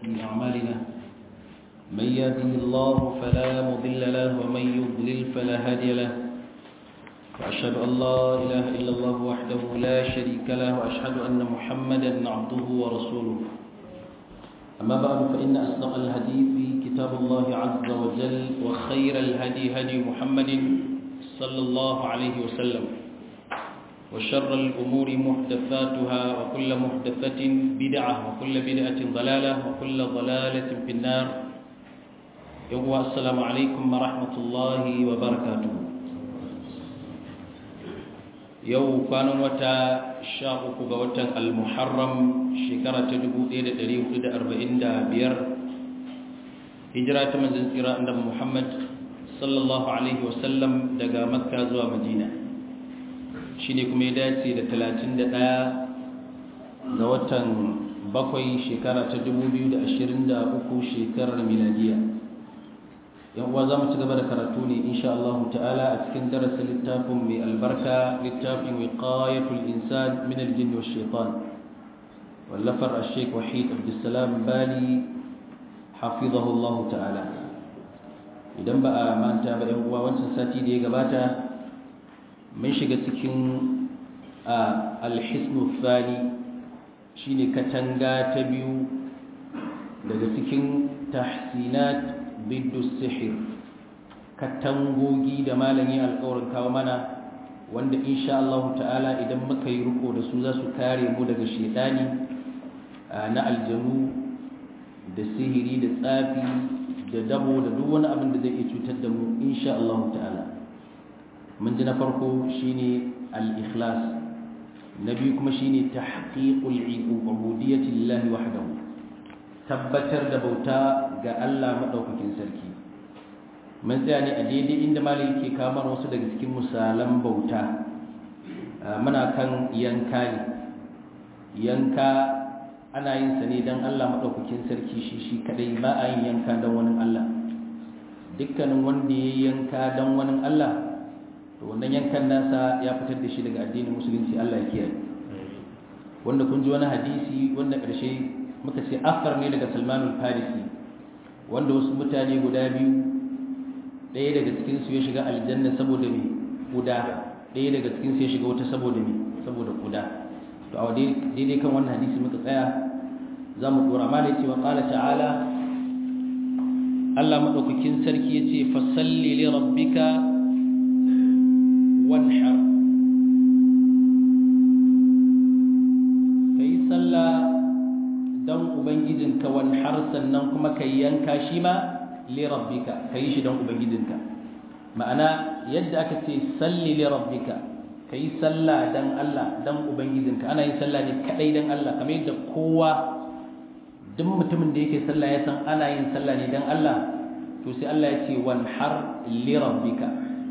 من أعمالنا من يهده الله فلا مضل له ومن يضلل فلا هادي له وأشهد أن لا إله إلا الله وحده لا شريك له وأشهد أن محمدا عبده ورسوله أما بعد فإن أصدق الحديث كتاب الله عز وجل وخير الهدي هدي محمد صلى الله عليه وسلم وشر الأمور محدثاتها وكل محدثة بدعة وكل بدعة ضلالة وكل ضلالة في النار يوم السلام عليكم ورحمة الله وبركاته yau kwanan wata sha uku ga watan al-muharram shekara ta dubu ɗaya da ɗari hudu da arba'in da biyar hijira ta manzan tsira annabi muhammad sallallahu alaihi wasallam daga makka zuwa madina shi ne kuma ya dace da talatin da ɗaya ga watan bakwai shekara ta dubu biyu da ashirin da uku shekarar miladiya yan uwa za mu ci gaba da karatu ne insha Allah ta'ala a cikin darasin littafin mai albarka littafin wiqayatul insan min al-jinn wa shaitan wallafar al-sheikh wahid abdussalam bali hafizahu Allah ta'ala idan ba a manta ba yan uwa wancan sati da ya gabata mun shiga cikin al-hisnu thani shine katanga ta biyu daga cikin tahsinat biddu sihir katangogi da malami alƙawarin kawo mana wanda insha Allah ta'ala idan muka yi riko da su za su kare mu daga shedani na aljanu da sihiri da tsafi da dabo da duk wani abin da zai iya cutar da mu insha Allah ta'ala mun ji na farko shine al-ikhlas na biyu kuma shine tahqiqul ubudiyyati lillahi wahdahu tabbatar da bauta ga Allah maɗaukakin sarki mun tsaya ne a daidai inda malai yake kamar wasu daga cikin misalan bauta muna kan yanka ne yanka ana yin sa ne don Allah maɗaukakin sarki shi shi kadai ba a yin yanka don wani Allah dukkanin wanda ya yanka don wani Allah to wannan yankan nasa ya fitar da shi daga addinin musulunci Allah ya kiyaye wanda kun ji wani hadisi wanda ƙarshe muka ce afar ne daga salmanul farisi wanda wasu mutane guda biyu ɗaya daga cikinsu ya shiga aljanna saboda mai kuda ɗaya daga cikinsu ya shiga wata saboda mai saboda kuda to a daidai kan wannan hadisi muka tsaya za mu ɗora ma da cewa ƙala ta'ala Allah maɗaukakin sarki ya ce fasalli li rabbika wanhar kai sallah don ubangijinka wani har sannan kuma ka yanka shi ma lirabbika ka yi shi don ubangijinka ma'ana yadda aka ce salli lirabbika ka yi sallah don Allah don ubangijinka ana yin sallah ne kadai don Allah kamar yadda kowa duk mutumin da yake sallah ya san ana yin sallah ne don Allah to sai Allah ya ce wan har lirabbika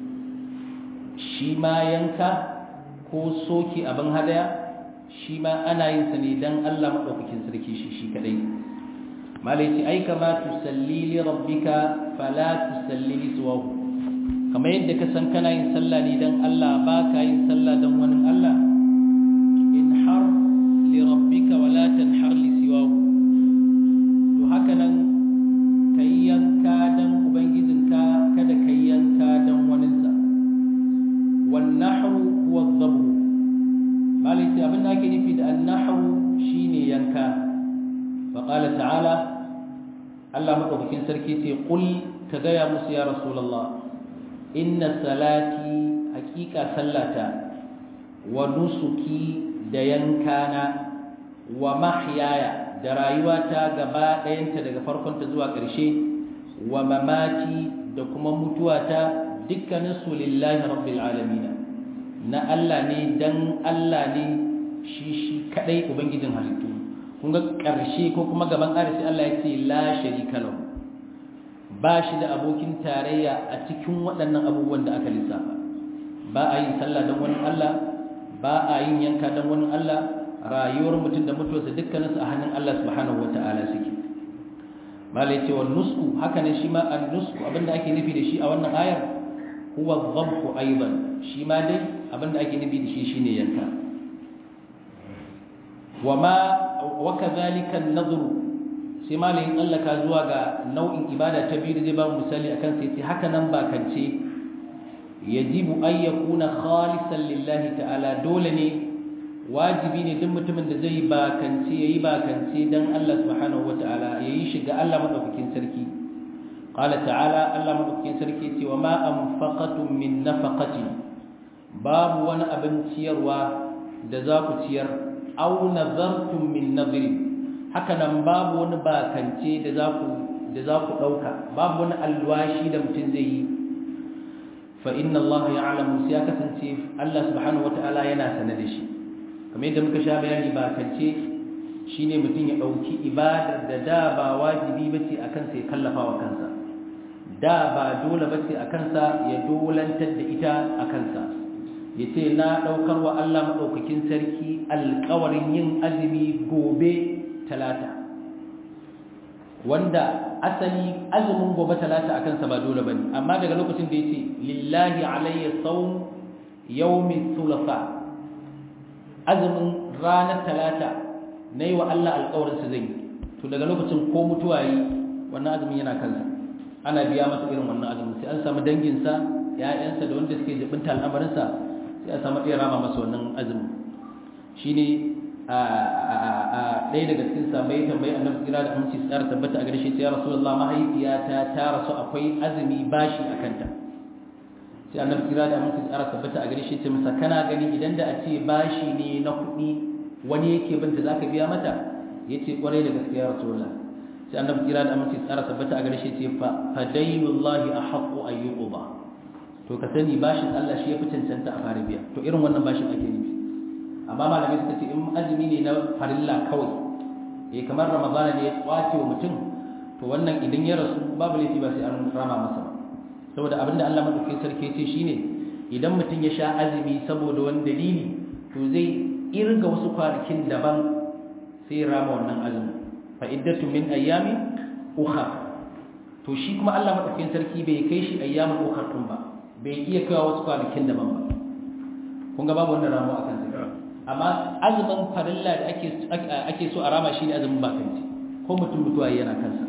shi ma yanka ko soki abin hadaya shi ma ana yin sa ne dan Allah madaukakin sarki shi shi kadai malai ce ai kama tusalli li rabbika fala tusalli li suwahu kamar yadda ka san kana yin sallah ne dan Allah ba ka yin sallah dan wani Allah in har li rabbika wala tanhar li siwahu to haka nan kai yanka dan ubangijinka kada kai yanka dan waninsa wan nahru huwa adh-dhabhu malai sai abin da ake nufi da annahu shine yanka fa qala ta'ala Allah madaukakin sarki ce qul ka gaya musu ya rasulullah inna salati haqiqa sallata wa nusuki da yankana wa mahyaya da rayuwata gaba ɗayanta daga farkonta zuwa ƙarshe wa mamati da kuma mutuwata dukkaninsu lillahi rabbil alamin na Allah ne dan Allah ne shi shi kadai ubangijin halittu kun ga ƙarshe ko kuma gaban arshi Allah ya ce la sharika lahu ba shi da abokin tarayya a cikin waɗannan abubuwan da aka lissafa ba a yin sallah dan wani Allah ba a yin yanka dan wani Allah rayuwar mutum da mutuwarsa dukkaninsu a hannun Allah subhanahu wata'ala suke malai ce wa nusku haka ne shi ma an nusku abinda ake nufi da shi a wannan ayar huwa dhabhu aidan shi ma dai abinda ake nufi da shi shine yanka wama wa kadhalika an-nadhr sai malamin tsallaka zuwa ga nau'in ibada ta biyu da zai ba misali akan sai ce haka nan bakance yajibu an yakuna khalisan lillahi ta'ala dole ne wajibi ne duk mutumin da zai bakance yayi bakance dan Allah subhanahu wata'ala yayi shi ga Allah madaukakin sarki qala ta'ala Allah madaukakin sarki ce wa ma anfaqatum min nafaqatin babu wani abin ciyarwa da za ku ciyar aw nazartum min nadhrin haka nan babu wani bakance da za ku da za ku dauka babu wani alwashi da mutum zai yi fa inna Allah ya'lamu sai kasance Allah subhanahu wata'ala yana sanar da shi kamar yadda muka sha bayani bakance shine mutum ya dauki ibadar da da ba wajibi bace akan sai kallafa wa kansa da ba dole bace akan sa ya dolantar da ita akan sa yace na daukar wa Allah madaukakin sarki alƙawarin yin azumi gobe talata wanda asali azumin gobe talata akan sa ba dole bane amma daga lokacin da yace lillahi alayya sawm yawmi thulatha azumin ranar talata nayi wa Allah alƙawarin sa zai to daga lokacin ko mutuwa yi wannan azumin yana kansa ana biya masa irin wannan azumin sai an samu dangin sa ƴaƴansa da wanda suke jibinta al'amarin sa sai a samu iya rama masa wannan azumin shine a ɗaya daga cikin sabai tambayi annabi kira da aminci tsara tabbata a garshe ya rasulullah mahaifiyata ta rasu akwai azumi bashi a kanta sai annabi kira da aminci tsara tabbata a garshe ce masa kana gani idan da a ce bashi ne na kuɗi wani yake binta za ka biya mata ya ce ƙwarai da gaske ya rasulullah sai annabi kira da aminci tsara tabbata a garshe ce fa fadainullahi a haƙƙo ayyuku ba to ka sani bashin Allah shi ya fi cancanta a fara biya to irin wannan bashin ake nufi amma malamai suka ce in azumi ne na farilla kawai eh kamar ramadana ne ya kwace wa mutum to wannan idan ya rasu babu laifi ba sai an rama masa ba saboda abinda Allah madaukakin sarki ce shine idan mutum ya sha azumi saboda wani dalili to zai irga wasu kwanakin daban sai ya rama wannan azumi fa iddatu min ayyami ukhra to shi kuma Allah madaukakin sarki bai kai shi ayyamin ukhra tun ba bai iya kawo wasu kwanakin daban ba kun ga babu wannan ramu akan sa amma azumin farilla da ake ake so a rama shi ne azumin bakanci ko mutum mutuwa yana kansa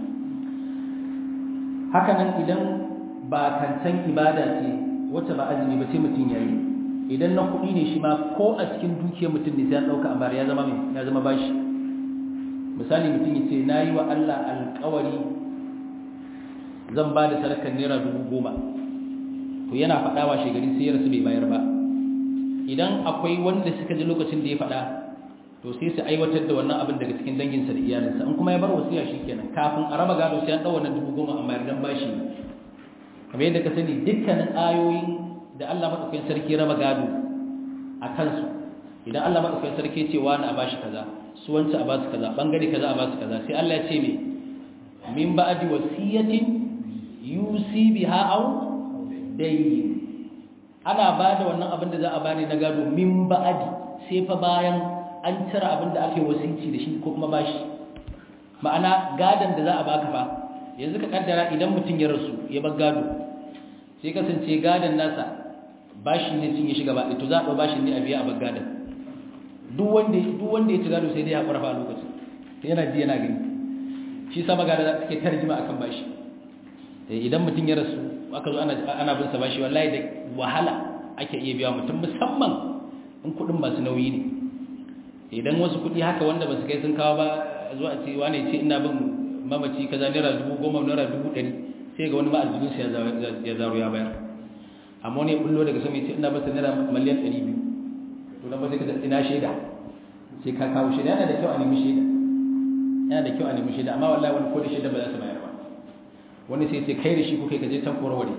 haka nan idan bakancan ibada ce wacce ba azumi ba sai mutum yayi idan na kuɗi ne shi ma ko a cikin dukiyar mutum ne sai an ɗauka a ya zama mai ya zama bashi misali mutum ya ce na yi wa Allah alƙawari zan ba da sadakar naira dubu goma to yana faɗawa shegari sai ya rasu bai bayar ba idan akwai wanda suka ji lokacin da ya faɗa to sai su aiwatar da wannan abin daga cikin danginsa da iyalinsa in kuma ya bar wasiya kenan kafin a raba gado sai an ɗau wannan dubu goma amma yardan bashi kamar yadda ka sani dukkanin ayoyin da Allah madaukakin sarki raba gado a kansu idan Allah madaukakin sarki ce wani a bashi kaza su wanci a basu kaza bangare kaza a basu kaza sai Allah ya ce me min ba'di wasiyatin yusi biha aw dayn ana ba da wannan abin da za a bani na gado min ba'adi sai fa bayan an cire abin da aka yi wasici da shi ko kuma bashi ma'ana gadon da za a baka fa yanzu ka kaddara idan mutum ya rasu ya bar gado sai kasance gadon nasa bashi ne sun yi shiga ba to za a ɗau bashi ne a biya a bar gadon duk wanda duk wanda ya ci gado sai dai ya haƙura fa a lokacin sai yana ji yana gani shi sama gada suke tarjima akan bashi idan mutum ya rasu aka zo ana bin sa bashi wallahi da wahala ake iya biya mutum musamman in kudin masu nauyi ne idan wasu kudi haka wanda ba su kai sun kawo ba zuwa a ce wane ce ina bin mamaci kaza naira dubu goma naira dubu ɗari sai ga wani ma'azinin sa ya zaro ya bayar amma wani bullo daga sama ya ce ina basa naira miliyan ɗari biyu to na ba sai ka ina shaida sai ka kawo shaida yana da kyau a nemi shaida yana da kyau a nemi shaida amma wallahi wani ko da shaida ba za su bayar ba wani sai sai kai da shi kuka kaje can korowar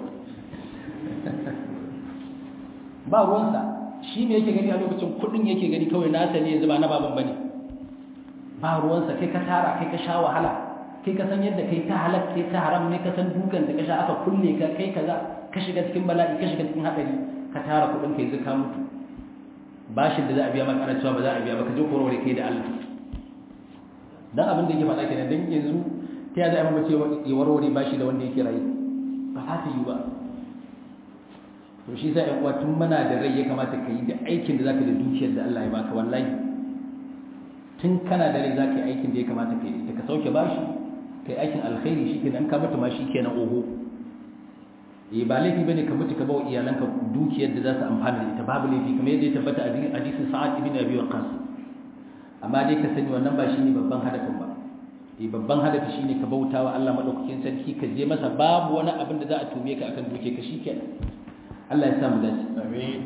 ba ruwansa shi me yake gani a lokacin kudin yake gani kawai nasa ne yanzu ba na baban bane ba ruwansa kai ka tara kai ka sha wahala kai ka san yadda kai ta halal kai ta haram ne ka san dukan da ka sha aka kulle ka kai kaza ka shiga cikin bala'i ka shiga cikin hadari ka tara kudin kai zuka mutu bashin da za a biya maka ana cewa ba za a biya ba ka je korowar kai da Allah dan abin da yake faɗa kenan dan yanzu ta yaya za a mace ya warware ba shi da wanda yake rayu ba za ta yi ba to shi sa ‘yan tun mana da rai ya kamata ka yi da aikin da za ka da dukiyar da Allah ya baka wallahi tun kana da rai za ka yi aikin da ya kamata ka yi da ka sauke bashi kai aikin alkhairi shikenan ka mutu ma shikenan oho eh ba laifi bane ka mutu ka bawa iyalanka dukiyar da za su amfana da ita babu laifi kamar yadda ya tabbata a hadisin Sa'ad ibn Abi Waqqas amma dai ka sani wannan ba shine babban hadafin ba eh babban hadafi shine ka bautawa Allah madaukakin sarki ka je masa babu wani abin da za a tume ka akan duke ka shikenan Allah ya sa mu dace amin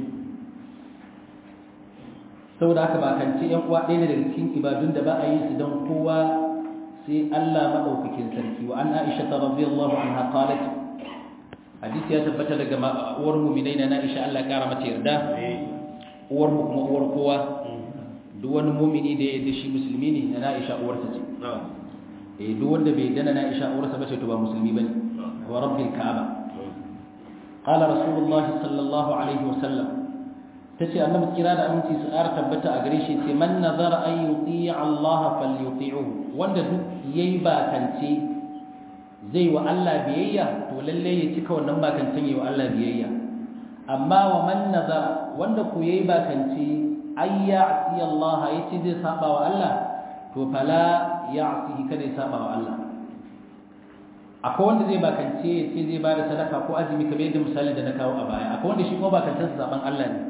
saboda haka ba kance yan uwa ɗaya ne daga cikin ibadun da ba a yi su don kowa sai Allah madaukakin sarki wa an Aisha radhiyallahu anha qalat hadisi ya tabbata daga uwar mu'minai na Aisha Allah ya kara mata yarda uwar mu kuma uwar kowa duk wani mu'mini da ya shi musulmi ne na Aisha uwarsa ce eh duk wanda bai dana na Aisha uwarsa ba ce to ba musulmi bane wa rabbil ka'aba qala rasulullah sallallahu alaihi wasallam tace annabi kira da aminci su ƙara tabbata a gare shi ce man nazara an yuti Allah falyuti'uhu wanda duk yayi bakance zai wa Allah biyayya to lalle ya cika wannan bakancen yayi wa Allah biyayya amma wa man nazara wanda ku yayi bakance ay ya'ti Allah yace zai saba wa Allah to fala ya'ti kada ya saba wa Allah akwai wanda zai bakance yace zai bada sadaka ko azumi kamar yadda misalin da na kawo a baya akwai wanda shi kuma bakancen saban Allah ne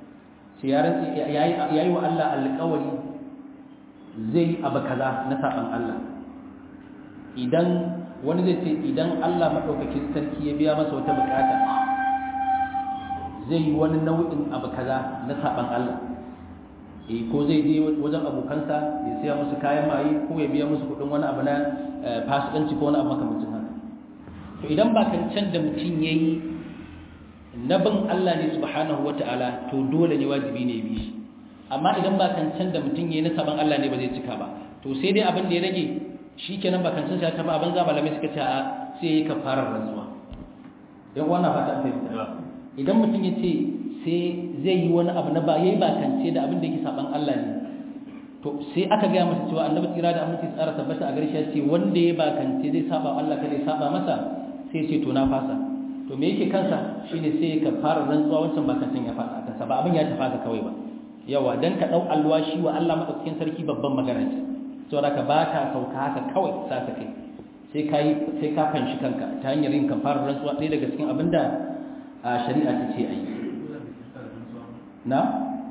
ya yi wa Allah alƙawari zai abu kaza na saɓan Allah idan wani zai ce idan Allah maɗaukakin sarki ya biya masa wata buƙata zai yi wani nau'in abu kaza na saɓan Allah e ko zai je wajen abokansa ya siya musu kayan maye ko ya biya musu kuɗin wani abu na fasikanci ko wani abu makamancin haka to idan ba kan can da mutum ya yi na bin Allah ne subhanahu wata'ala to dole ne wajibi ne bi shi amma idan ba kancan da mutum yayi na saban Allah ne ba zai cika ba to sai dai abin da ya rage shikenan ba kancan sai ta ba abin za malamai suka ce a sai yayi kafarar rantsuwa dan wannan fata fahimta idan mutum ya ce sai zai yi wani abu na ba yayi ba kance da abin da yake saban Allah ne to sai aka ga masa cewa annabi tsira da aminci tsara tabbata a garshe ya ce wanda ya ba kance zai saba Allah kada ya saba masa sai ce to na fasa to me yake kansa shine sai ka fara rantsuwa wancan ba kansan ya fada kansa ba abin ya tafa ka kawai ba yawa dan ka dau alwashi wa Allah madaukakin sarki babban magana ce saboda ka baka sauka haka kawai sa ka kai sai kai sai ka fanshi kanka ta hanyar yin kafarar rantsuwa ɗaya daga cikin abinda a shari'a ta ce ayi na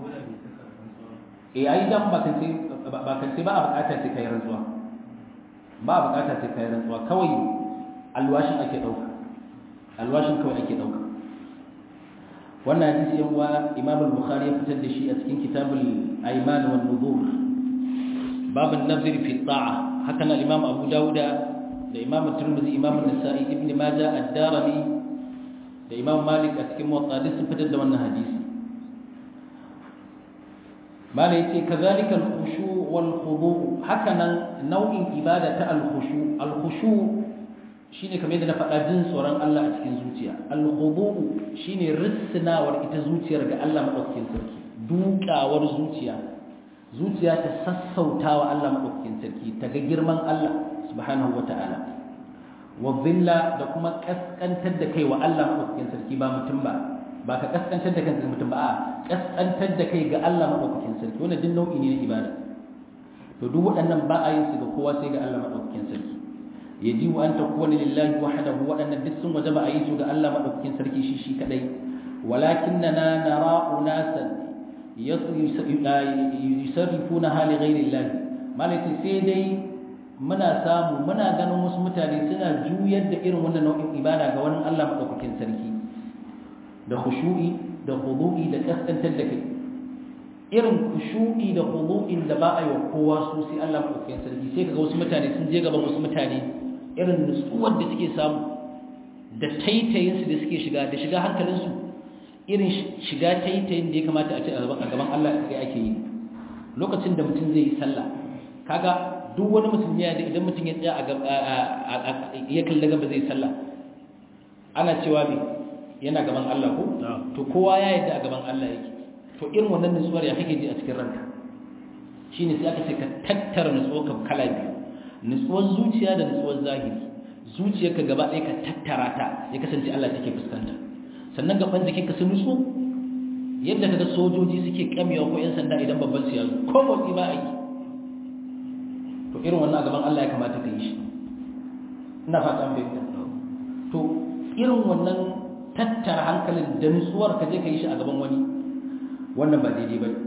eh ai dan ba kan sai ba kan sai ba a bukata sai kai rantsuwa ba a bukata sai kai rantsuwa kawai alwashin ake dauka alwashin kawai ake dauka wannan hadisi yan uwa Imam al-Bukhari ya fitar da shi a cikin kitabul Ayman wan Nuzur bab an-nazr fi ta'a haka nan Imam Abu Dawud da Imam Tirmidhi Imam An-Nasa'i Ibn Majah Ad-Darimi da Imam Malik a cikin Muwatta sun fitar da wannan hadisi mala yace kazalika al-khushu wal khudu haka nan nau'in ibada ta al-khushu al-khushu shine kamar yadda na faɗa jin tsoron Allah a cikin zuciya al-khudu shine risnawar ita zuciyar ga Allah madaukakin sarki dukawar zuciya zuciya ta sassautawa Allah madaukakin sarki ta ga girman Allah subhanahu wata'ala wa dhilla da kuma kaskantar da kai wa Allah madaukakin sarki ba mutum ba ba ka kaskantar da kanka mutum ba a kaskantar da kai ga Allah madaukakin sarki wannan din nau'i ne na ibada to duk waɗannan ba a yin su ga kowa sai ga Allah madaukakin sarki yajibu an takuna lillahi wahdahu waɗannan duk sun wajaba a yi su ga Allah madaukakin sarki shi shi kadai walakinna nara unasan yusarrifuna hali ghairi Allah malaka sai dai muna samu muna ganin wasu mutane suna juyar da irin wannan nau'in ibada ga wani Allah madaukakin sarki da khushu'i da khudu'i da kaskantar da kai irin khushu'i da khudu'in da ba a yi wa kowa su sai Allah madaukakin sarki sai kaga wasu mutane sun je gaban wasu mutane irin nutsuwar da suke samu da taitayin su da suke shiga da shiga hankalin su irin shiga taitayin da ya kamata a ce a gaban Allah kai ake yi lokacin da mutum zai yi sallah kaga duk wani musulmi ya da idan mutum ya tsaya a ya kalli gaba zai sallah ana cewa me yana gaban Allah ko to kowa ya yadda a gaban Allah yake to irin wannan nutsuwar ya kake ji a cikin ranka shine sai aka ce ka tattara nutsuwar ka kala biyu nutsuwar zuciya da nutsuwar zahiri zuciyarka gaba ɗaya ka tattara ta ya kasance Allah take fuskanta sannan gaban jikinka su nutsu yadda kaga sojoji suke kamewa ko yan sanda idan babban su yazo ko motsi ba a yi to irin wannan a gaban Allah ya kamata ka yi shi ina fata an bayyana to irin wannan tattara hankalin da nutsuwar ka je ka yi shi a gaban wani wannan ba daidai ba ne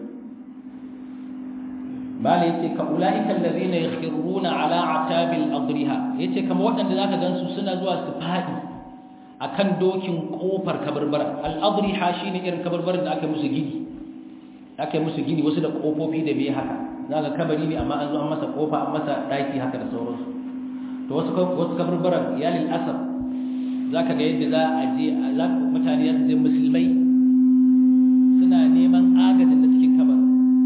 mala yace ka ulaika alladhina yakhruna ala atabil adriha yace kamar waɗanda zaka gansu suna zuwa su fadi akan dokin kofar kabarbara al adriha shine irin kabarbaran da aka musu gidi aka musu gidi wasu da kofofi da bai haka zaka kabari ne amma an zo an masa kofa an masa daki haka da sauransu to wasu wasu kabarbaran iyalin asab zaka ga yadda za a je zaka mutane su je musulmai suna neman agajin da cikin kabarin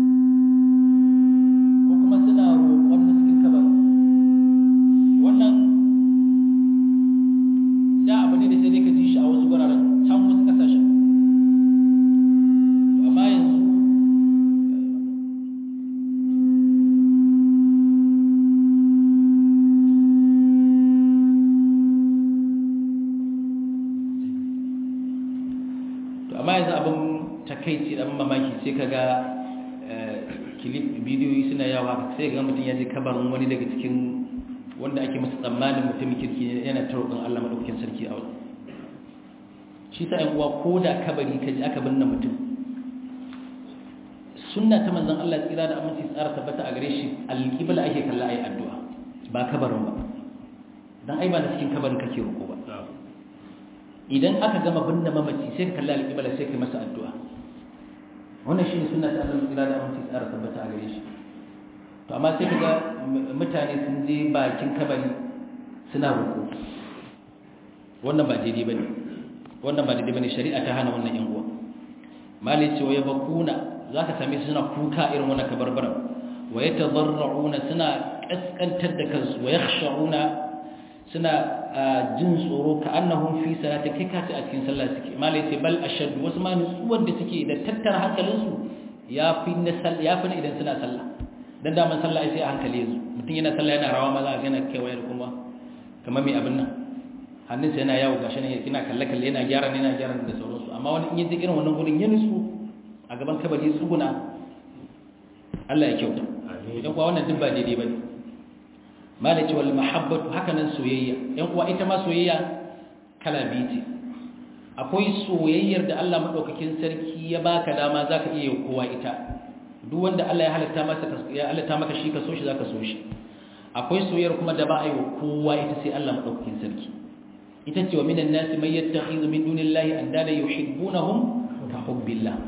takaici dan mamaki sai kaga clip bidiyoyi suna yawa sai ga mutum ya ji kabarin wani daga cikin wanda ake masa tsammanin mutum kirki yana ta roƙon Allah madaukakin sarki a wani shi sa ɗan uwa ko da kabari ka ji aka binne mutum sunna ta manzon Allah tsira da aminci tsara tabbata a gare shi alƙibla ake kalla ayi addu'a ba kabarin ba dan ai ba da cikin kabarin kake roƙo ba idan aka gama binne mamaci sai ka kalla alƙibla sai ka masa addu'a wannan shi ne suna ta Allah tsira da aminci tsara tabbata a gare shi to amma sai kaga mutane sun je bakin kabari suna roƙo wannan ba daidai bane wannan ba daidai bane shari'a ta hana wannan yan uwa malai ce ya bakuna zaka same su suna kuka irin wannan kabarbaran wa yatadarruna suna kaskantar da kansu wa yakhsha'una suna jin tsoro ka annahum fi salati kai kace a cikin sallah suke malai ce bal ashad wasu ma nutsuwar da suke da tattara hankalinsu yafi na sallah yafi idan suna sallah dan da man sallah sai a hankali yanzu mutum yana sallah yana rawa maza yana kewaye da kuma kamar mai abin nan hannunsa yana yawo gashi ne yana kalle kalle yana gyara ne yana gyara da sauransu amma wani in yi irin wannan gurin ya nutsu a gaban kabari tsuguna Allah ya kyauta idan kuwa wannan duk ba daidai bane malaci wal mahabbatu hakanan soyayya yan uwa ita ma soyayya kala biyu ce akwai soyayyar da Allah madaukakin sarki ya baka dama zaka iya kowa ita duk wanda Allah ya halatta masa ya halatta maka shi ka so shi zaka so shi akwai soyayyar kuma da ba a yi wa kowa ita sai Allah madaukakin sarki ita ce wa minan nasi man yattakhidhu min dunillahi andada yuhibbunahum ka hubbillah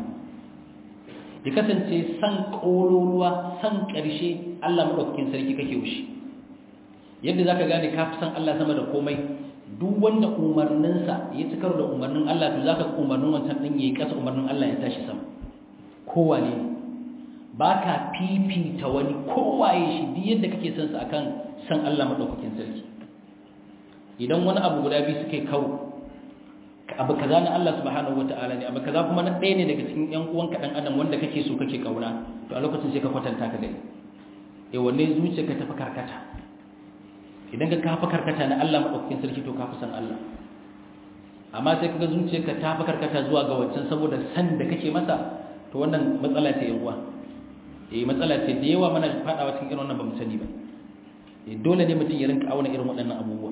ya kasance san kololuwa san ƙarshe Allah madaukakin sarki kake wushi yadda zaka gane ka fi san Allah sama da komai duk wanda umarninsa ya ci karo da umarnin Allah to zaka umarnin wancan din yayi kasa umarnin Allah ya tashi sama kowa ne baka fifita wani kowaye shi duk yadda kake son sa akan san Allah madaukakin sarki idan wani abu guda biyu suke kawo abu kaza na Allah subhanahu wataala ne abu kaza kuma na ɗaya ne daga cikin ƴan uwanka dan adam wanda kake so kake kauna to a lokacin sai ka kwatanta ka gani eh wanne zuciya ka tafi karkata idan ka kafa karkata na Allah madaukakin sarki to ka fi san Allah amma sai kaga zuciyarka ta fi karkata zuwa ga wancan saboda san da kake masa to wannan matsala ce yan uwa eh matsala ce da yawa mana fadawa cikin irin wannan bamu sani ba eh dole ne mutum ya rinka auna irin waɗannan abubuwa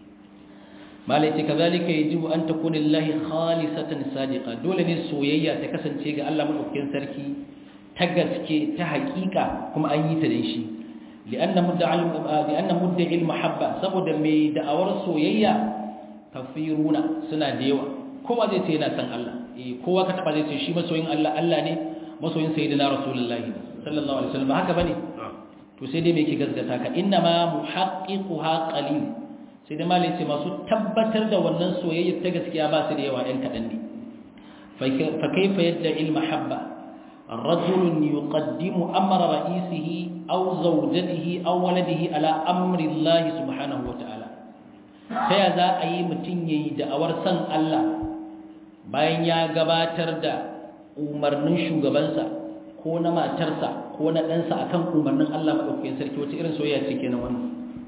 malai ce kazalika yajibu an takuna lillahi khalisatan sadiqa dole ne soyayya ta kasance ga Allah madaukakin sarki ta gaske ta hakika kuma an yi ta da shi li'anna mudda'i li'anna mudda'i al-mahabba saboda mai da'awar soyayya kafiruna suna da yawa kowa zai ce yana san Allah eh kowa ka taba zai ce shi masoyin Allah Allah ne masoyin sayyidina rasulullahi sallallahu alaihi wasallam haka bane to sai dai me yake gaskata ka inna ma muhaqqiquha qalil sai dai malai ce masu tabbatar da wannan soyayya ta gaskiya ba su da yawa ɗan kaɗan ne fa kaifa yadda il mahabba رجل يقدم أمر رئيسه أو زوجته أو ولده على أمر الله سبحانه وتعالى فيذا أي متنيي دعور سن الله bayan ya gabatar da umarnin shugabansa ko na matarsa ko na ɗansa akan umarnin Allah maɗaukakin sarki wata irin soyayya ce kenan wannan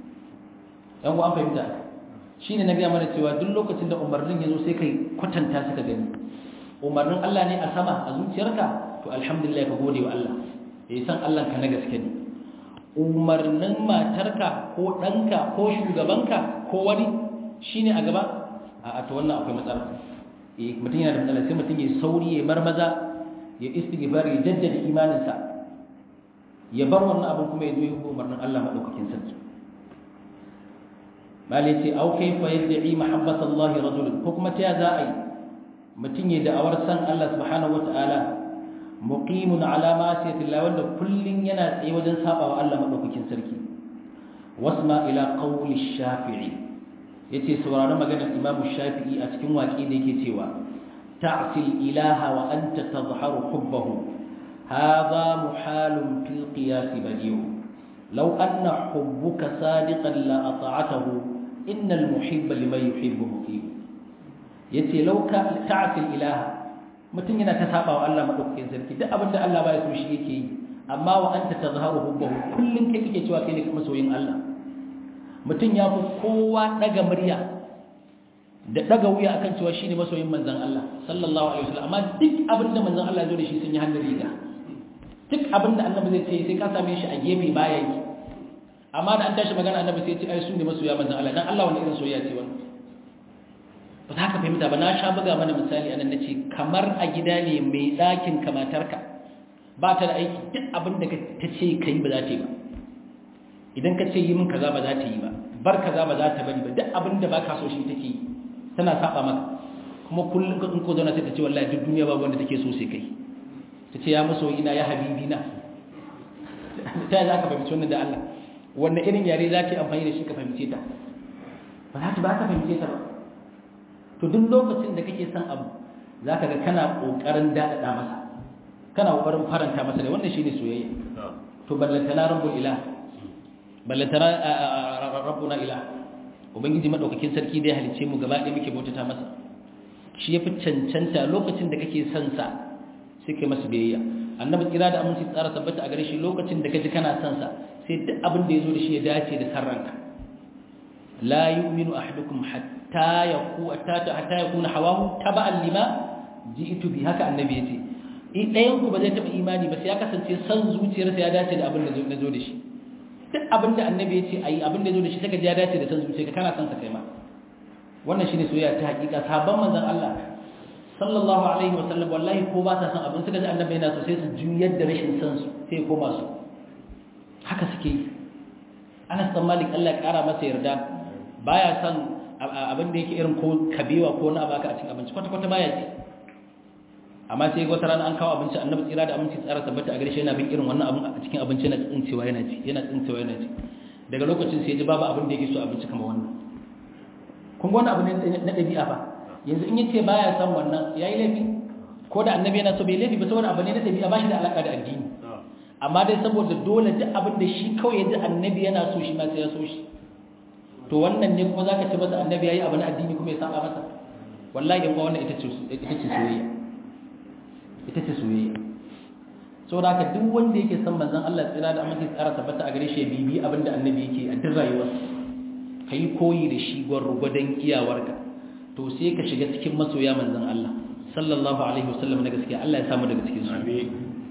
yan an fahimta shine na gaya mana cewa duk lokacin da umarnin ya zo sai kai kwatanta suka gani umarnin Allah ne a sama a zuciyarka to alhamdulillah ka gode wa Allah ya san Allah ka na gaske ne umarnin matarka ko ɗanka ko shugabanka ko wani shine a gaba a to wannan akwai matsala eh mutum yana da matsala sai mutum ya sauri ya marmaza ya istighfar ya jaddada imaninsa ya bar wannan abin kuma ya zo ya umarnin Allah madaukakin sarki malai ce au kaifa yad'i mahabbata Allah rajul ko kuma ta za a yi mutum ya da'awar san Allah subhanahu wataala muqimun ala ma'siyati Allah wanda kullun yana tsaye wajen sabawa Allah madaukakin sarki wasma ila qawli shafi'i yace sauraron maganar Imam Shafi'i a cikin waƙi da yake cewa ta'sil ilaha wa anta tadhharu hubbahu hadha muhalun fil qiyas badi'u law anna hubbuka sadiqan la ata'atahu innal muhibba liman yuhibbu muqim yace law ka ta'sil ilaha mutum yana ta saba wa Allah madaukakin sarki duk abinda Allah baya so shi yake yi amma wa anta tazharu hubbahu kullun kai kake cewa kai ne masoyin Allah mutum ya fi kowa daga murya da daga wuya akan cewa shine masoyin manzon Allah sallallahu alaihi wasallam amma duk abinda manzon Allah ya zo da shi sun yi hannun riga duk abinda annabi zai ce sai ka same shi a gefe baya yi amma da an tashi magana annabi sai ya ce ai su ne masoya manzon Allah dan Allah wani irin soyayya ce wannan ba za ka fahimta ba na sha buga mana misali anan na ce kamar a gida ne mai ɗakin kamatarka ba ta da aiki duk abin da ta ce ka yi ba za ta yi ba idan ka ce yi min kaza ba za ta yi ba bar kaza ba za ta bari ba duk abin da ba ka so shi take yi tana saba maka kuma kullum ka ko zauna sai ta ce wallahi duk duniya babu wanda take so sai kai ta ce ya maso ina ya habibi na ta yi za ka fahimci wannan da Allah wannan irin yare za ka yi amfani da shi ka fahimce ta ba za ta ba ka fahimce ta ba to duk lokacin da kake son abu za ka ga kana ƙoƙarin daɗaɗa masa kana ƙoƙarin faranta masa da wannan shi ne soyayya to ballantana rabbul ila ballantana rabbuna ila ubangiji maɗaukakin sarki da ya halicce mu gaba ɗaya muke bautata masa shi ya fi cancanta lokacin da kake son sa sai kai masa biyayya annabi tsira da aminci tsara tabbata a gare shi lokacin da kaji kana son sa sai duk abin da ya zo da shi ya dace da sarranka la yu'minu ahadukum hatta hatta yaku hatta yakuna hawahu taba'an lima ji'tu bi haka annabi yace in ɗayan ku ba zai taba imani ba sai ya kasance san zuciyarsa ya dace da abin da zo da shi duk abin da annabi yace ayi abin da zo da shi saka ya dace da san zuciyarka kana san sa kai ma wannan shine soyayya ta hakika sabon manzon Allah sallallahu alaihi wa sallam wallahi ko ba ta san abin suka ji annabi yana so sai su juyar da rashin san su sai koma su haka suke yi Anas bin Malik Allah ya kara masa yarda baya san abin da yake irin ko kabewa ko na baka a cikin abinci kwata-kwata baya ci amma sai wata rana an kawo abinci annabi tsira da aminci tsara tabbata a gare shi yana bin irin wannan abin a cikin abinci yana tsincewa yana ci yana tsincewa yana ci daga lokacin sai ji babu abin da yake so abinci kamar wannan kun ga wannan abu ne na ɗabi'a fa yanzu in yace baya son wannan yayi laifi ko da annabi yana so bai laifi ba saboda abu ne na ɗabi'a ba shi da alaka da addini amma dai saboda dole duk abin da shi kawai ya ji annabi yana so shi ma sai ya so shi to wannan ne kuma zaka ce masa annabi yayi abu na addini kuma ya saba masa wallahi in ba wannan ita ce ita ce soyayya ita ce soyayya saboda haka duk wanda yake son manzon Allah tsira da aminci tsara tabbata a gare shi bibi abinda annabi yake a duk rayuwarsa kai koyi da shi gwargwadon iyawarka to sai ka shiga cikin masoya manzon Allah sallallahu alaihi wasallam na gaskiya Allah ya samu daga cikin su amin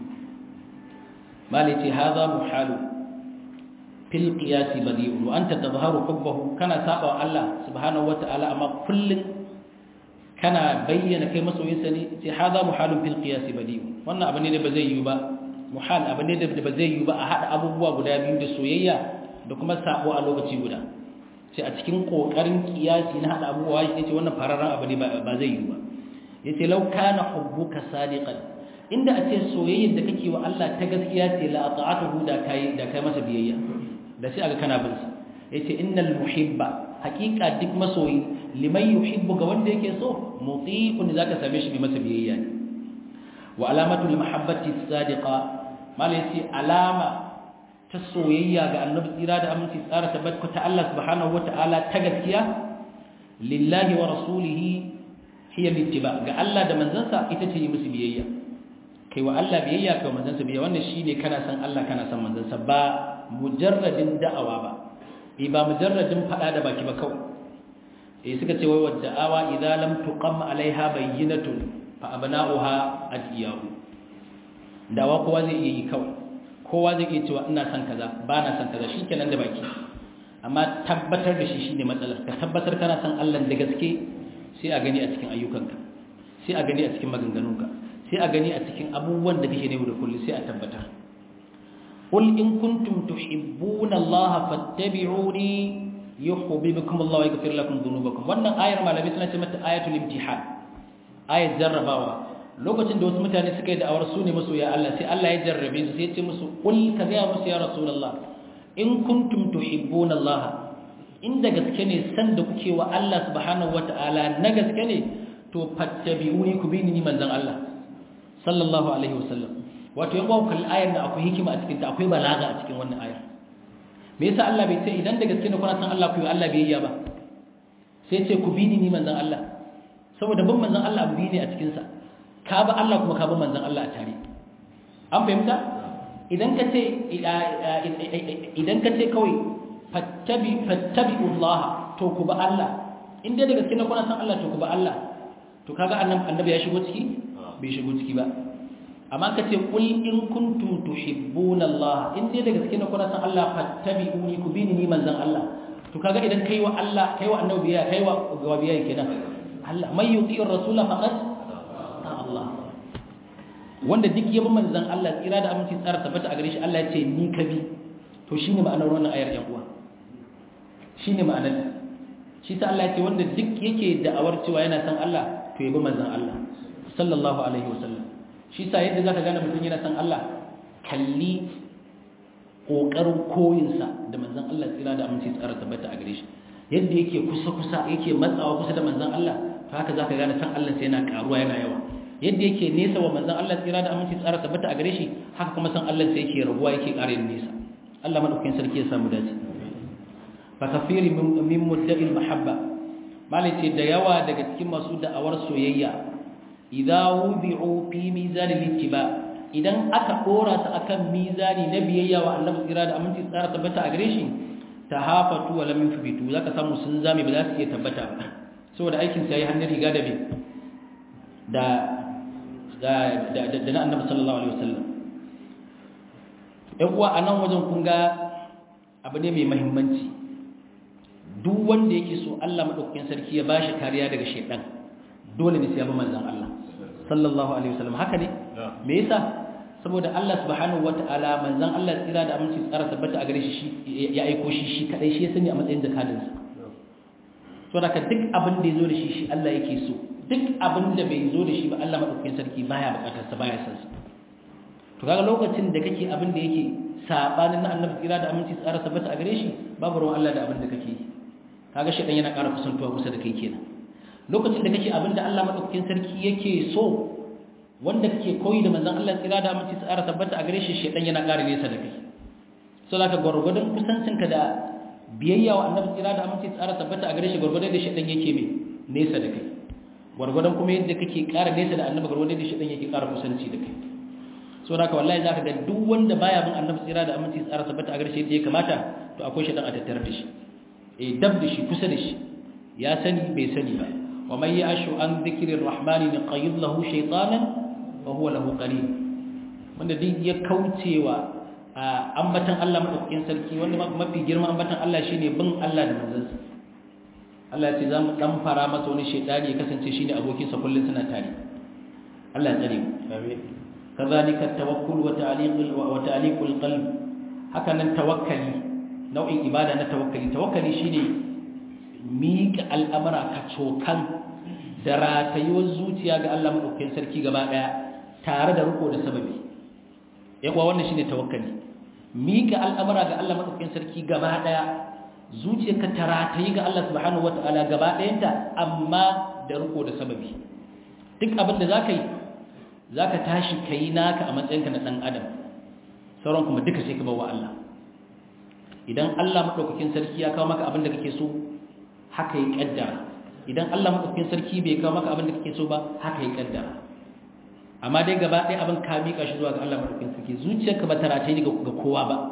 malai ce hadha muhalu fil qiyasi badi'un wa anta tadhharu hubbahu kana saba wa Allah subhanahu wata'ala amma kullun kana bayyana kai masoyinsa ne sai hada muhalun fil qiyasi badi'un wannan abu ne da ba zai yi ba muhal abu ne da ba zai yi ba a hada abubuwa guda biyu da soyayya da kuma sabo a lokaci guda sai a cikin kokarin qiyasi na hada abubuwa yace wannan fararran abu ne ba zai yi ba yace law kana hubbuka sadiqan inda a ce soyayyar da kake wa Allah ta gaskiya ce la ata'atuhu da kai da kai masa biyayya da sai aga kana bin sa yace innal muhibba haqiqa duk masoyi liman yuhibbu ga wanda yake so muti'un zaka same shi mai masa biyayya ne wa alamatu mahabbati sadiqa mala yace alama ta soyayya ga annabi tsira da aminci tsara tabbata ta Allah subhanahu wata'ala ta gaskiya lillahi wa rasulihi hiya littiba ga Allah da manzansa ita ce yi musu biyayya kai wa Allah biyayya kai manzansa biyayya wannan shine kana san Allah kana san manzansa ba mujarradin da'awa ba eh ba mujarradin fada da baki ba kawai eh suka ce wai wadda awa idza lam tuqam alaiha bayyinatun fa abna'uha adiyahu dawa kowa zai iya yi kawai kowa zai iya cewa ina son kaza ba na son kaza shikenan da baki amma tabbatar da shi shine matsalar ka tabbatar kana son Allah da gaske sai a gani a cikin ayyukanka sai a gani a cikin maganganunka sai a gani a cikin abubuwan da kake ne da kullu sai a tabbatar qul in kuntum tuhibbuna Allah fattabi'uni yuhibbukum Allah wa yaghfir lakum dhunubakum wannan ayar malami suna ce mata ayatul imtihan ayat jarrabawa lokacin da wasu mutane suka yi da'awar su ne masoya Allah sai Allah ya jarrabe su sai ya ce musu qul ka ga musu ya rasulullah in kuntum tuhibbuna Allah inda gaske ne san da kuke wa Allah subhanahu wataala na gaske ne to fattabi'uni ku bi ni manzon Allah sallallahu alaihi wasallam wato yan bawo kalli ayar da akwai hikima a cikin ta akwai balaga a cikin wannan ayar me yasa Allah bai ce idan da gaske ne kuna san Allah ku yi Allah biyayya ba sai ce ku bi ni manzon Allah saboda bin manzon Allah abu ne a cikin sa ka ba Allah kuma ka bi manzon Allah a tare an fahimta idan ka ce idan ka ce kawai fattabi fattabi'ullah to ku ba Allah in dai da gaske ne kuna san Allah to ku ba Allah to kaga annabi ya shigo ciki bai shigo ciki ba amma ka ce kul in kuntum tuhibbuna Allah in dai da gaske ne kuna san Allah fattabi'uni ku bi ni manzon Allah to kaga idan kai wa Allah kai wa annabi ya kai wa gawabiya kenan Allah may yuti'ir rasula faqad ta Allah wanda duk ya bi manzon Allah tsira da aminci tsara tabbata a gare shi Allah ya ce ni ka bi to shine ma'anar wannan ayar yan uwa shine ma'anar shi ta Allah ya ce wanda duk yake da'awar cewa yana san Allah to ya bi manzon Allah sallallahu alaihi wasallam shi sa yadda zaka gane mutum yana san Allah kalli kokarin koyinsa da manzon Allah tsira da aminci tsara tabbata a gare shi yadda yake kusa kusa yake matsawa kusa da manzon Allah to haka zaka gane san Allah sai yana karuwa yana yawa yadda yake nesa wa manzon Allah tsira da aminci tsara tabbata a gare shi haka kuma san Allah sai yake rabuwa yake ƙara yin nesa Allah madaukakin sarki ya samu dace fa kafiri min mudda'il mahabba malai ce da yawa daga cikin masu da'awar soyayya idza wudi'u fi mizan al-ittiba idan aka dora su akan mizani na biyayya wa Annabi tsira da aminci tsara tabbata a gare shi tahafatu wa lam yuthbitu zaka samu sun zame ba za su iya tabbata ba saboda aikin sa yayi hannun riga da bi da da da na Annabi sallallahu alaihi wasallam ɗan uwa anan wajen kun ga abu ne mai muhimmanci duk wanda yake so Allah madaukakin sarki ya bashi kariya daga shedan dole ne sai ya bi manzon Allah sallallahu alaihi wasallam haka ne me yasa saboda Allah subhanahu wataala manzon Allah tsira da aminci tsara tabbata a gare shi ya aiko shi shi kadai shi ya sani a matsayin zakadin sa to daga duk abin da yazo da shi shi Allah yake so duk abin da bai zo da shi ba Allah madaukakin sarki baya bukatar sa baya san sa to kaga lokacin da kake abin da yake sabanin na annabi tsira da aminci tsara tabbata a gare shi babu ruwan Allah da abin da kake yi kaga shedan yana ƙara kusantuwa kusa da kai kenan lokacin da kake abin da Allah madaukakin sarki yake so wanda kake koyi da manzon Allah tsira da aminci tsara tabbata a gare shi shedan yana ƙara nesa da kai so zaka gurgurdan kusancinka da biyayya wa annabi tsira da aminci tsara tabbata a gare shi gurgurdan da shedan yake mai nesa da kai gurgurdan kuma yadda kake ƙara nesa da annabi gurgurdan da shedan yake ƙara kusanci da kai so zaka wallahi zaka ga duk wanda baya bin annabi tsira da aminci tsara tabbata a gare shi yadda ya kamata to akwai shedan a tattare da shi eh dab da shi kusa da shi ya sani bai sani ba wa man ya'shu an dhikri ar-rahmani naqayyid lahu shaytanan fa huwa lahu qarin wanda duk ya kaucewa ambatan Allah madaukakin sarki wanda mafi girma ambatan Allah shine bin Allah da manzansa Allah ya ce zamu dan fara masa wani shaytani ya kasance shine abokin sa kullun suna tare Allah ya tsare mu amin kadhalika at-tawakkul wa ta'liq wa ta'liq al-qalb haka nan tawakkali nau'in ibada na tawakkali tawakkali shine miƙa al'amara ka cokan da ratayuwar zuciya ga Allah maɗaukakin sarki gaba ɗaya tare da riko da sababi yawa wannan shine tawakkali miƙa al'amara ga Allah maɗaukakin sarki gaba ɗaya zuciyarka ta ratayi ga Allah subhanahu wata'ala gaba ɗayanta amma da riko da sababi duk abin da zaka yi zaka tashi kai naka a matsayinka na ɗan adam sauran kuma duka sai ka bawa Allah idan Allah maɗaukakin sarki ya kawo maka abin da kake so haka yi ƙaddara idan Allah maɗaukakin sarki bai kawo maka abin da kake so ba haka yi ƙaddara amma dai gaba ɗaya abin ka miƙa shi zuwa ga Allah maɗaukakin sarki zuciyarka ba ta rataye ni ga kowa ba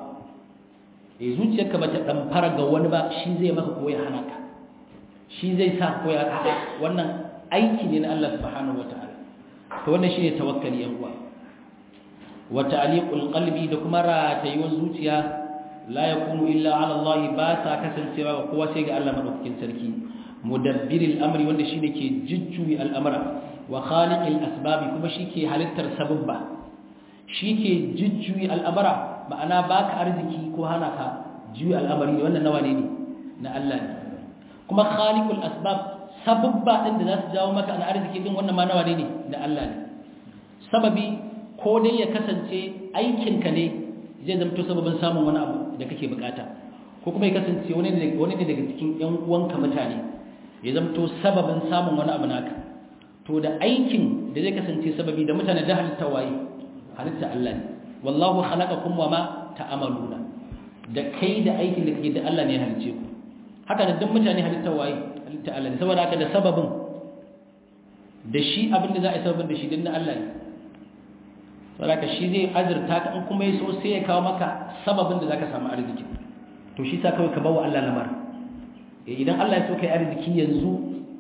eh zuciyarka ba ta ɗamfara ga wani ba shi zai maka ko ya hana ka shi zai sa ko ya a'a wannan aiki ne na Allah subhanahu wataala to wannan shine tawakkali yan uwa wa ta'liqul qalbi da kuma ratayuwar zuciya la yakunu illa ala Allah ba ta kasancewa ga kowa sai ga Allah madaukakin sarki mudabbiril amri wanda shine ke jujjuyi al'amara wa khaliqil asbabi kuma shike halittar sababba shike jujjuyi al'amara ma'ana baka arziki ko hana ka juyi al'amari wannan nawa ne na Allah ne kuma khaliqul asbab sababba din da za su jawo maka na arziki din wannan ma nawa ne na Allah ne sababi ko dai ya kasance aikinka ne zai zamto sababin samun wani abu da kake bukata ko kuma ya kasance wani ne wani ne daga cikin ƴan uwanka mutane ya zamto sababin samun wani abu naka to da aikin da zai kasance sababi da mutane da halitta waye halitta Allah ne wallahu khalaqakum wama ta'maluna da kai da aikin da kake da Allah ne ya halice ku haka da duk mutane halitta waye halitta Allah ne saboda haka da sababin da shi abin da za a yi sababin da shi din na Allah ne saboda shi zai azurta ka in kuma yaso sai ya kawo maka sababin da zaka samu arziki to shi sa kawai ka bawa Allah lamar idan Allah ya so kai arziki yanzu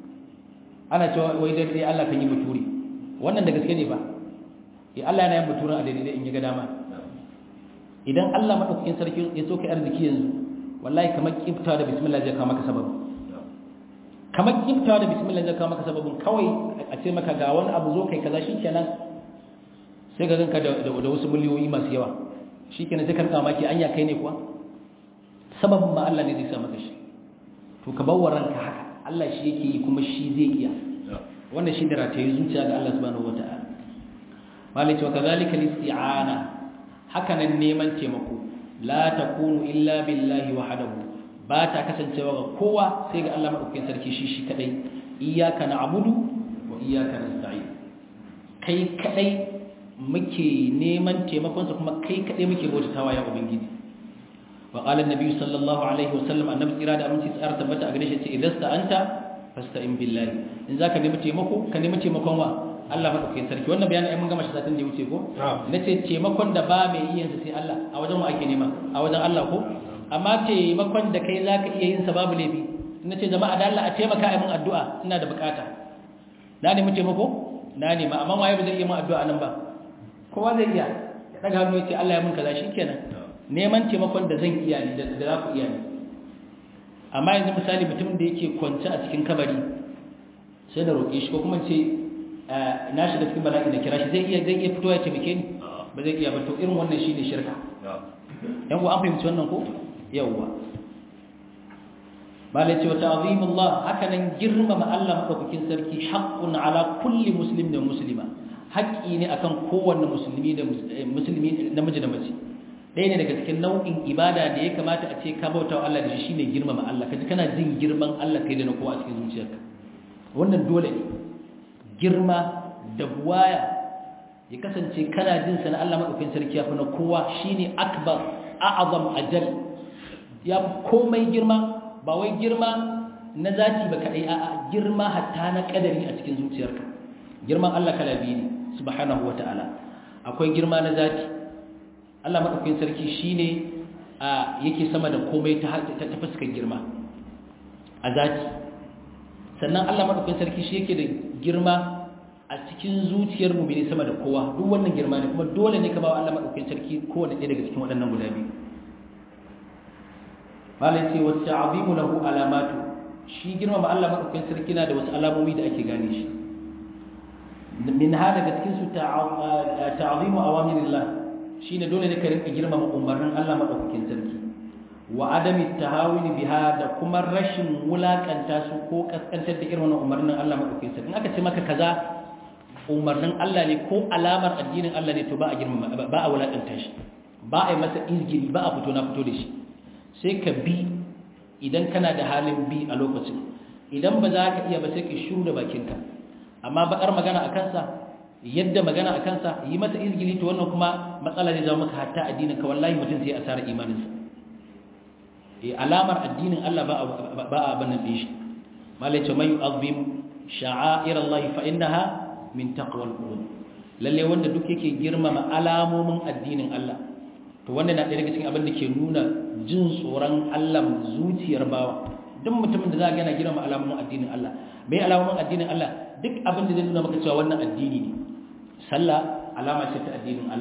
ana cewa wai dai Allah kan yi muturi wannan da gaske ne ba eh Allah yana yin muturin a daidai in ya ga dama idan Allah madaukakin sarki ya so kai arziki yanzu wallahi kamar kiftawa da bismillah zai kawo maka sababin kamar kiftawa da bismillah zai kawo maka sababin kawai a ce maka ga wani abu zo kai kaza shikenan sai ga ganka da wasu miliyoyi masu yawa shi kenan sai karka maki anya kai ne kuwa sababin ma Allah ne zai sa maka shi to ka bawa ranka haka Allah shi yake yi kuma shi zai iya wannan shi da rataye zuciya ga Allah subhanahu wataala malai wa kadhalika al-isti'ana haka nan neman taimako la takunu illa billahi wahdahu ba ta kasancewa ga kowa sai ga Allah madaukakin sarki shi shi kadai iyyaka na'budu wa iyyaka nasta'in kai kadai muke neman taimakonsa kuma kai kaɗai muke bautatawa ya ubangiji wa qala an-nabi sallallahu alaihi wasallam annabi tsira da aminci tsara tabbata a gare shi ce idan sta'anta fasta'in billahi in zaka nemi taimako ka nemi taimakon wa Allah madaukakin sarki wannan bayanin ai mun gama shi satin da ya wuce ko nace taimakon da ba mai yin sa sai Allah a wajen wa ake nema a wajen Allah ko amma taimakon da kai zaka iya yin sa babu laifi nace jama'a da Allah a taimaka ai mun addu'a ina da bukata na nemi taimako na nema amma waye ba zai iya mun addu'a nan ba kowa zai iya ya daga hannu ya ce Allah ya mun kaza shikenan neman taimakon da zan iya ne da za ku iya ne amma yanzu misali mutum da yake kwance a cikin kabari sai da roƙe shi ko kuma ce na shiga cikin bala'i da kira shi zai iya zai iya fito ya taimake ni ba zai iya ba to irin wannan shine shirka yan ku an fahimci wannan ko yawwa bala ce wa ta'zimullah haka nan girmama Allah madaukakin sarki haqqun ala kulli muslim da muslima haƙƙi ne akan kowanne musulmi da musulmi namiji da mace ɗaya ne daga cikin nau'in ibada da ya kamata a ce ka bauta wa Allah da shi shine girmama Allah kaji kana jin girman Allah kai da na kowa a cikin zuciyarka wannan dole ne girma da buwaya ya kasance kana jin sa na Allah madaukakin sarki ya fi na kowa shine akbar a'azam ajal ya fi komai girma ba wai girma na zati ba kadai a'a girma hatta na kadari a cikin zuciyarka girman Allah kala biyu ne subhanahu wa ta'ala akwai girma na zati Allah maɗaukakin sarki shi ne yake sama da komai ta fuskar girma a zati sannan Allah maɗaukakin sarki shi yake da girma a cikin zuciyar mu ne sama da kowa duk wannan girma ne kuma dole ne ka ba wa Allah maɗaukakin sarki kowane ɗaya daga cikin waɗannan guda biyu malai ce wacce azimu lahu alamatu shi girma ba Allah maɗaukakin sarki na da wasu alamomi da ake gane shi min ha daga cikin su ta'azimu awamirillah shine dole ne ka rinka girmama umarnin Allah madaukakin sarki wa adami tahawuni biha da kuma rashin wulakanta su ko kaskantar da irin wannan umarnin Allah madaukakin sarki in aka ce maka kaza umarnin Allah ne ko alamar addinin Allah ne to ba a girmama ba a wulakanta shi ba a yi masa izgili ba a fito na fito da shi sai ka bi idan kana da halin bi a lokacin idan ba za ka iya ba sai ka shiru da bakinka amma bakar magana a kansa yadda magana a kansa yi masa izgili to wannan kuma matsala zai zama maka hatta addinin ka wallahi mutum sai asara imaninsa eh alamar addinin Allah ba ba a banan din shi malai ce mai azim sha'air Allah fa innaha min taqwal qulub lalle wanda duk yake girmama alamomin addinin Allah to wannan na ɗaya daga cikin abin da ke nuna jin tsoron Allah zuciyar bawa duk mutumin da za ga yana girmama alamomin addinin Allah mai alamomin addinin Allah duk abin da zai nuna maka cewa wannan addini ne sallah alama ce ta addinin Allah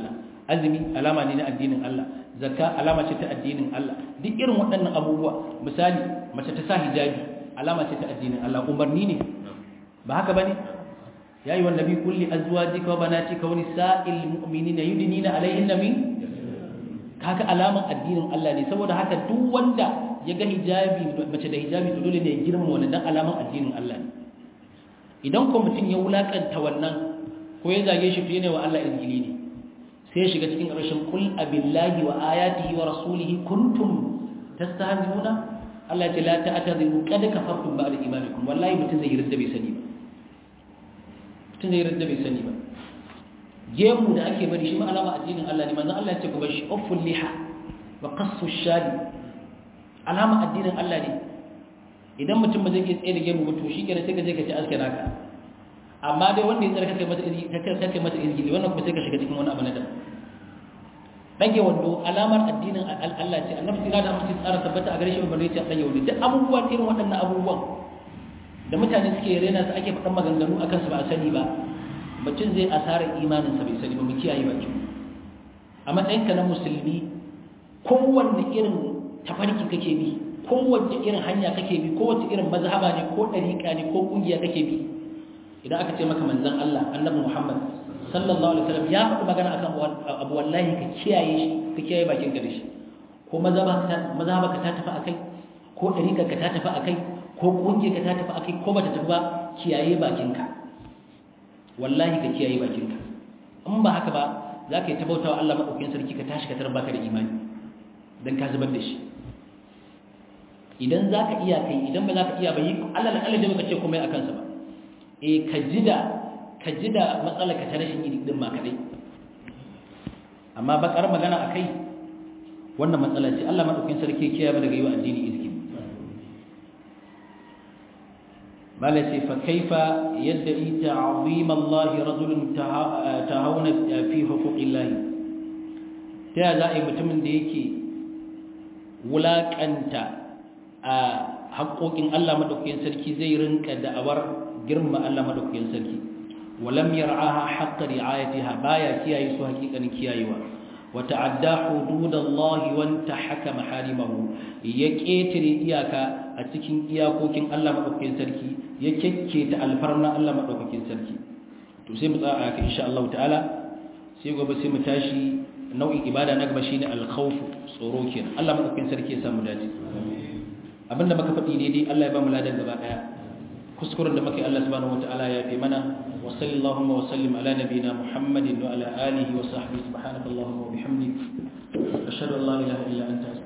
azumi alama ne na addinin Allah zakka alama ce ta addinin Allah duk irin waɗannan abubuwa misali mace ta sa hijabi alama ce ta addinin Allah umarni ne ba haka bane ya yi wannabi kulli azwajika wa banatika wa nisa'il mu'minina yudnina alaihinna min kaga alaman addinin Allah ne saboda haka duk wanda ya ga hijabi mace da hijabi to dole ne ya girma wannan dan alaman addinin Allah ne idan ko mutum ya wulakanta wannan ko ya zage shi fiye ne wa Allah izgili ne sai ya shiga cikin ƙarshen kul abillahi wa ayatihi wa rasulihi kuntum tastahzi'una Allah ya ce la ta'tadiru qad kafartum ba'da imanikum wallahi mutum zai yarda bai sani ba mutum zai yarda bai sani ba gemu da ake bari shi ma alama addinin Allah ne manzon Allah ya ce ku bar shi ufful liha wa qassu shadi alama addinin Allah ne idan mutum ba zai iya tsaye da gemu ba to shi kenan sai ka je ka ci aske naka amma dai wanda ya tsara kai mata kai mata izgili wannan kuma sai ka shiga cikin wani abu na daban dage wando alamar addinin Allah ce annabi sai da mutum tsara tabbata a gare shi ba ne ce dage wando duk abubuwan irin waɗannan abubuwan da mutane suke rena su ake faɗan maganganu akan su ba a sani ba mutum zai asarar imanin sa bai sani ba mu kiyaye bakin a matsayin ka na musulmi kowanne irin tafarki kake bi kowace irin hanya kake bi kowace irin mazhaba ne ko dariƙa ne ko kungiya kake bi idan aka ce maka manzon Allah annabi Muhammad sallallahu alaihi wasallam ya faɗi magana akan abu wallahi ka kiyaye shi ka kiyaye bakin ka da shi ko mazhaba ka mazhaba ka ta tafi akai ko dariƙa ka ta tafi akai ko kungiya ka ta tafi akai ko bata tafi ba kiyaye bakin ka wallahi ka kiyaye bakin ka in ba haka ba za ka yi tabautawa Allah madaukakin sarki ka tashi ka tarar baka da imani dan ka zubar da shi idan za ka iya kai idan ba za ka iya ba yi Allah na Allah da baka ce komai a kansa ba e ka ji da ka ji da matsalar ka ta rashin yi din ma kadai amma bakar magana akai wannan matsala ce Allah madaukakin sarki kiyaye mu daga yi wa addini izki mala ce fa kaifa yadda ita azim Allah rajulun tahawuna fi huquqillah ta ya za a yi mutumin da yake wulakanta a haƙoƙin Allah madaukakin sarki zai rinka da'awar girma Allah madaukakin sarki walam yar'aha haqqa ri'ayatiha baya kiyaye su hakikanin kiyayewa wa ta'adda hududallahi wa intahaka maharimahu ya ketare iyaka a cikin iyakokin Allah madaukakin sarki ya kekketa alfarna Allah madaukakin sarki to sai mu tsaya haka insha Allah ta'ala sai gobe sai mu tashi nau'in ibada na gaba shine al-khawf tsoro kenan Allah madaukakin sarki ya samu dace abinda muka faɗi daidai Allah ya ba mu ladan gaba daya kuskuren da muke Allah subhanahu wataala ya fi mana wa sallallahu wa sallim ala nabina muhammadin wa ala alihi wa sahbihi subhanakallahumma wa bihamdik ashhadu an la ilaha illa anta